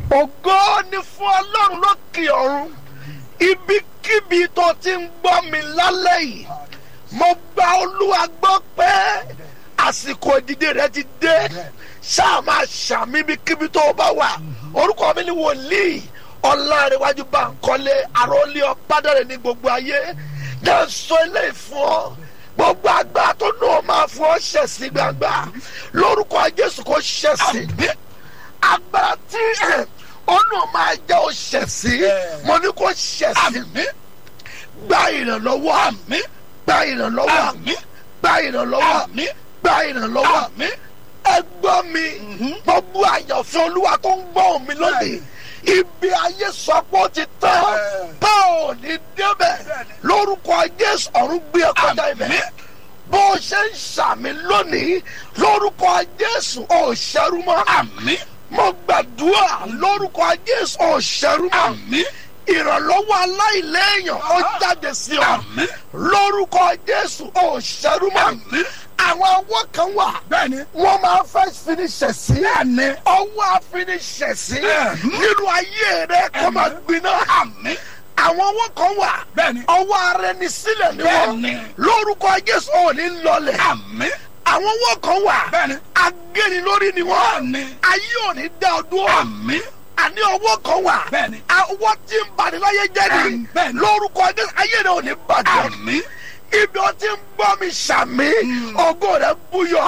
ògo ni fún ọlọ́run lókè ọ̀run ibikíbi tó ti ń gbọ́ mi lálẹ́ yìí mo gba olúwa gbọ́ pé àsìkò ìdìde rẹ ti dé ṣáà máa ṣàmì ibikíbi tó o bá wà orúkọ mi ni wòlíì ọlárẹ̀wájú Bánkọ́lé àròlé ọ̀bádàrẹ̀ ní gbogbo ayé jẹ́ sọ eléyìí fún ọ gbogbo àgbà tó nù ọ máa fún ọ ṣẹ̀sí gbangba lórúkọ Jésù kò ṣẹ̀sí agbára tí ọ̀nà máa jẹ́ ó ṣẹ̀sí mo ní kó ṣẹ̀sí gba ìrànlọ́wọ́ gba ìrànlọ́wọ́ gba ìrànlọ́wọ́ gba ìrànlọ́wọ́ ẹ gbọ́ mi gbogbo àyànfẹ́ olúwa tó ń gbọ́ mi lónìí ibi ayé sọ pé ó ti tán bá ò ní débẹ̀ lórúkọ Jésù ọ̀run gbé ẹ kọjá ibẹ̀ bó o ṣe ń ṣàmì lónìí lórúkọ Jésù ò ṣẹrú mọ́ mo gbàdúrà lórúkọ Jésù ò ṣẹrú mọ́ ìrànlọ́wọ́ aláìléèyàn ó jáde sí ọ lórúkọ Jésù ò ṣẹrú mọ́ àwọn ọwọ́ kan wà wọ́n máa fẹ́ finiṣẹ̀ sí ọwọ́ àfiniṣẹ̀ sí nínú ayé rẹ kó máa gbiná àwọn ọwọ́ kan wà ọwọ́ ara ẹni sílẹ̀ ni wọ́n lórúkọ Jésù ò ní lọlẹ̀ àwọn ọwọ́ kan wà agéni lórí ni wọ́n ayé ò ní dá ọdún ọ̀ àní ọwọ́ kan wà ọwọ́ tí ń bani láyé jẹ́ ni lórúkọ Jésù ayé rẹ ò ní bàjẹ́ ibi o ti ń gbọ́ mi sàmì ògo rẹ búyọ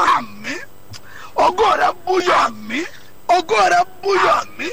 ògo rẹ búyọ ògo rẹ búyọ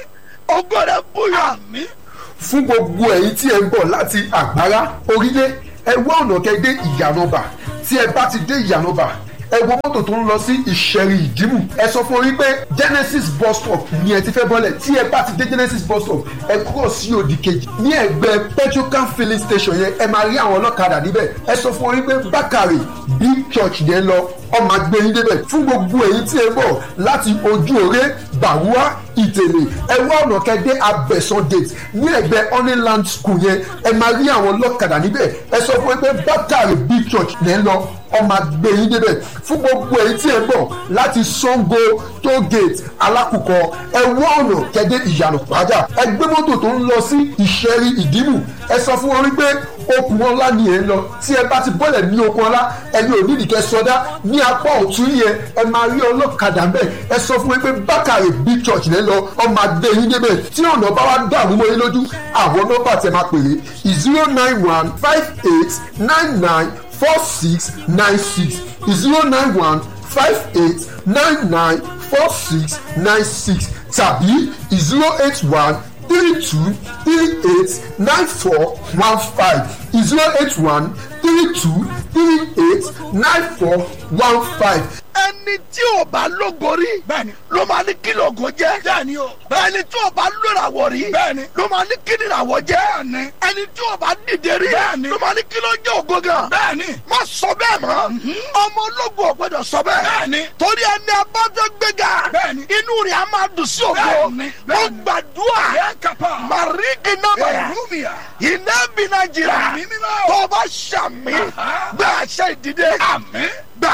ògo rẹ búyọ. fún gbogbo ẹ̀yin tí ẹ ń bọ̀ láti àgbárá orílẹ̀ ẹ wá ọ̀nà kẹ́ dé ìyànàbà tí ẹ bá ti dé ìyànàbà ẹ wo mọ́tò tó ń lọ sí ìṣẹ̀rì ìdìmú ẹ sọ fún orí pé Genesis bus stop ni ẹ ti fẹ́ bọ́lẹ̀ tí ẹ bá ti dé Genesis bus stop ẹ kúrò sí òdì kejì ní ẹgbẹ́ petrocan filling station yẹn ẹ máa rí àwọn ọlọ́kadà níbẹ̀ ẹ sọ fún orí pé Bákàrè big church yẹn lọ ọmọ agbẹ́yìn débẹ̀ fún gbogbo èyí tí ẹ bọ̀ láti ojú òré bàwúà ìtẹ̀lẹ̀ ẹ wá ọ̀nà kẹ́dẹ́ abẹ́sán gate ní ẹgbẹ́ honeyland school yẹn ẹ máa rí àwọn ọlọ́kadà níbẹ̀ ẹ sọ fún pé Bákàrè big church yẹn lọ ọmọ agbẹ́yìn débẹ̀ fún gbogbo èyí tí ẹ bọ̀ láti Sango toll gate alákùkọ ẹ wá ọ̀nà kẹ́dẹ́ ìyànà pàjá ẹ gbé mọ́tò tó ń lọ sí ìṣẹ́rí ìdìmú ẹ sọ fún wọn wípé okùn ọlá ni ẹ ń lọ tí ẹ bá ti bọ́lẹ̀ ní okùn ọlá ẹni ò nídìí kẹ sọdá ní apá ọ̀tún yẹn ẹ máa rí ọlọ́kadà ń bẹ̀ ẹ sọ fún mi pé Bákàrè big church lẹ́ lọ ọmọ adé yín débẹ̀ tí ọ̀nà bá wá dàrú mọ́ yín lójú àwọn nọ́mbà tẹ máa pèrè zero nine one five eight nine nine four six nine six zero nine one five eight nine nine four six nine six tàbí zero eight one three two three eight nine four one five zero eight one three two three eight nine four one five. ẹni tí ò bá lógo rí ló máa ní kí lógo jẹ́ ẹni tí ò bá lóràwọ̀ rí ló máa ní kí nìràwọ̀ jẹ́ ẹni tí ò bá dìde rí ló máa ní kí ló jẹ́ ògo gan má sọ bẹ́ẹ̀ mọ́ ọmọ ológo ò gbọ́dọ̀ sọ bẹ́ẹ̀ torí ẹni abájọ́ gbéga inú rẹ̀ á máa dùn sí ògo mo gbàdúrà màríkì náà iná bí nàìjíríà tó o bá ṣàmì gbà àṣẹ ìdìde gbà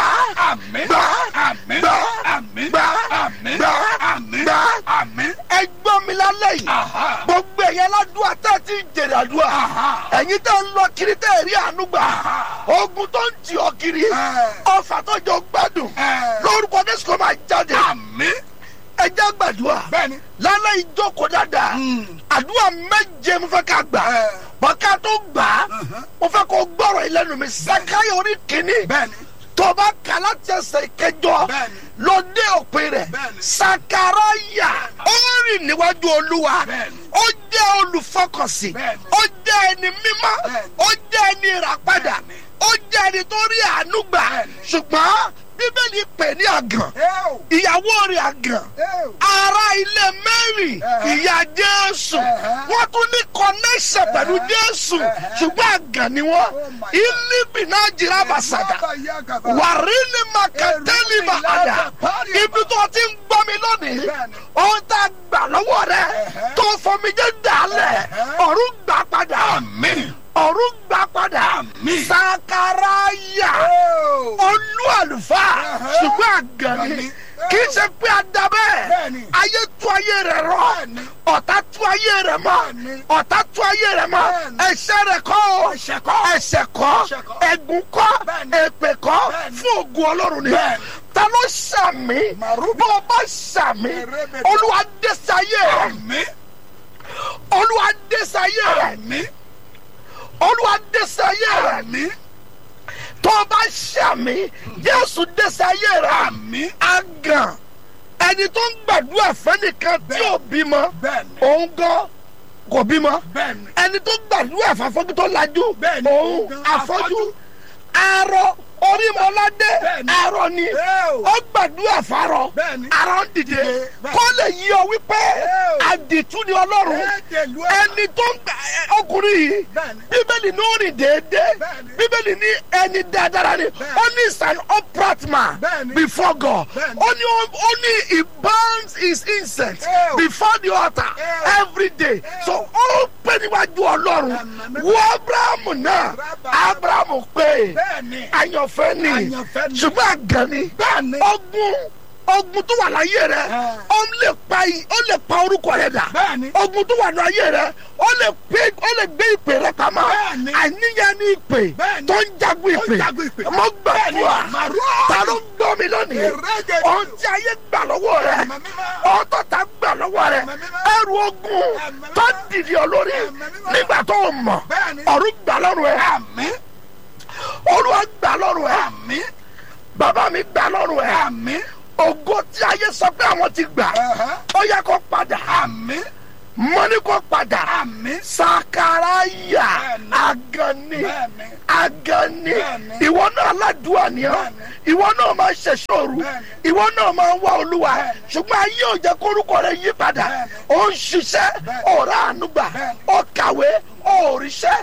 gbà gbà gbà gbà gbà ẹ gbọ́ mi lálẹ́ yìí gbogbo ẹ̀yẹ ládùúgbò tẹ́ ẹ ti ń jèrè àdúrà ẹ̀yin tẹ́ ń lọ kiri tẹ́ ẹ rí àánú gbà ogun tó ń tì ọ́ kiri ọfà tó jọ gbádùn lórúkọ Jésù kò máa jáde ẹ já gbàdúrà lálẹ́ ìjókòó dáadáa àdúrà méje mo fẹ́ ká gbà bọ́ká tó gbà á mo fẹ́ kó gbọ́rọ̀ ìlẹ́nu mi Sákáyọ̀ orí kìíní tó bá kà láti ẹsẹ̀ ìkẹjọ lọ dé òpin rẹ̀ Sakaraya ó rìn níwájú Olúwa ó jẹ́ olùfọkànsìn ó jẹ́ ẹni mímọ́ ó jẹ́ ẹni ìràpadà ó jẹ́ ẹni tó rí àánú gbà ṣùgbọ́n bíbélì pè ní àgàn ìyàwó rẹ̀ àgàn ará ilé Mary ìyá Jésù wọ́n tún ní connection pẹ̀lú Jésù ṣùgbọ́n àgàn ni wọ́n ìlíbi náà jìrà bàṣàdà wàrí ni màkàtẹ́lì bàhàdà ibi tó ti ń gbọ́ mi lónìí ohun tá a gbà lọ́wọ́ rẹ̀ tó fọmijẹ́ dàálẹ̀ ọ̀run gbà padà ọ̀run gbà padà sakaraya olú àlùfáà ṣùgbọ́n àgànnì kì í ṣe pé a da bẹ́ẹ̀ Bẹ́ẹ̀ni. ayé tú ayé rẹ̀ rọ Bẹ́ẹ̀ni. ọ̀tá tú ayé rẹ̀ mọ́ Bẹ́ẹ̀ni. ọ̀tá tú ayé rẹ̀ mọ́ Bẹ́ẹ̀ni. ẹ̀ṣẹ̀ rẹ̀ kọ́ o Ẹ̀ṣẹ̀ kọ́. ẹ̀ṣẹ̀ kọ́ Ẹ̀ṣẹ̀ kọ́. ẹ̀gún kọ́ Bẹ́ẹ̀ni. èpè kọ́ Bẹ́ẹ̀ni. fún ògùn ọlọ́run ni Bẹ́ẹ̀ni. ta ló ṣàmì Màrúbí. bó o bá ṣàmì Ẹrẹ́bẹ̀tẹ̀. olúwa dé sáyé rẹ̀ Àmín. olúwa dé sáyé rẹ̀ Àmín. olúwa dé sáyé rẹ̀ Àmín. tó o bá ṣàmì jésù dé sáyé rẹ̀ Àmín. àgàn ẹni tó ń gbàdúrà fẹ́nìkan tí ò bímọ Bẹ́ẹ̀ni. òun gan kò bímọ Bẹ́ẹ̀ni. ẹni tó gbàdúrà fàfọ́jú tó lajú Bẹ́ẹ̀ni, òun òun gan afọ́jú afọ́jú. arọ orímọládé Bẹ́ẹ̀ni. arọ ni Ẹ́ o. ó gbàdúrà fárọ Bẹ́ẹ̀ni. arọ ń dìde bẹ́ẹ̀ni. kó lè yí ọ wípé Ẹ́ o. àdìtú ni ọlọ́run Ẹ̀ẹ́dẹ̀lú ẹ̀. ẹni tó ń gbà ẹ, ọkùnrin yìí Bẹ́ẹ̀ni. bíbélì ní ó rìn déédéé Bẹ́ẹ̀ni. bíbélì ní ẹni dáadáa ni Bẹ́ẹ̀ni. ó ní is an upright man Bẹ́ẹ̀ni. before God Bẹ́ẹ̀ni. ó ní ó ní he burns his incense Ẹ́ o. before the altar Ẹ́ o. every day Ẹ́ o. so ó pè níwájú ọlọ́run Àmín. wo abrahamu náà Rábà. abrahamu pé Bẹ́ẹ̀ni. àyànfẹ́ ni Àyànfẹ́ ni. ṣùgbọ́n àgàn ni Bẹ́ẹ̀ni. ogun ogun tó wà láyé rẹ Ẹ́. ó lè pa i- ó lè pa orúkọ rẹ dà Bẹ́ẹ̀ni. ogun tó wà ní ayé rẹ ó lè gbé ó lè gbé ìpè rẹ pamọ́ Bẹ́ẹ̀ni. àníyàn ní ìpè Bẹ́ẹ̀ni. tó ń jagun ìpè Tó ń jagun ìpè. mo gbàdúrà Bẹ́ẹ̀ni. Màrúwà. ta ló ń gbọ́ mi lónìí Ẹ̀rẹ́gẹ̀dẹ̀. ohun tí ayé gbà lọ́wọ́ rẹ Ẹ̀mí mímọ́. ohun tó ta gbà lọ́wọ́ rẹ Ẹ̀mí mímọ́. ẹrù ogun Ẹ̀mí mímọ́. tó dìde ọ lórí Ẹ̀mí mímọ́. nígbà tó o mọ̀ Bẹ́ẹ̀ni. ọ̀run gbà lọ́rùn ẹ Àmín. olúwa gbà lọ́rùn ẹ Àmín. bàbá mi gbà lọ́rùn ẹ Àmín. ògo tí ayé sọ pé àwọn ti gbà Ẹ̀hẹ́. ó yẹ kó padà Àmín. mọ́ni kó padà Àmín. sakaraya Bẹ́ẹ̀ni. agani Bẹ́ẹ̀ni. agani Bẹ́ẹ̀ni. ìwọ náà aládùúà ni ọ́ Bẹ́ẹ̀ni. ìwọ náà máa ṣẹ̀ṣọ́ òru Bẹ́ẹ̀ni. ìwọ náà máa ń wá olúwa Bẹ́ẹ̀ni. ṣùgbọ́n ayé ò jẹ́ kórúkọ rẹ yí padà Bẹ́ẹ̀ni. ó ń ṣiṣẹ́ Bẹ́ẹ̀ni. ọ̀rá ànúgbà Bẹ́ẹ̀ni. ó kàwé ó ríṣẹ́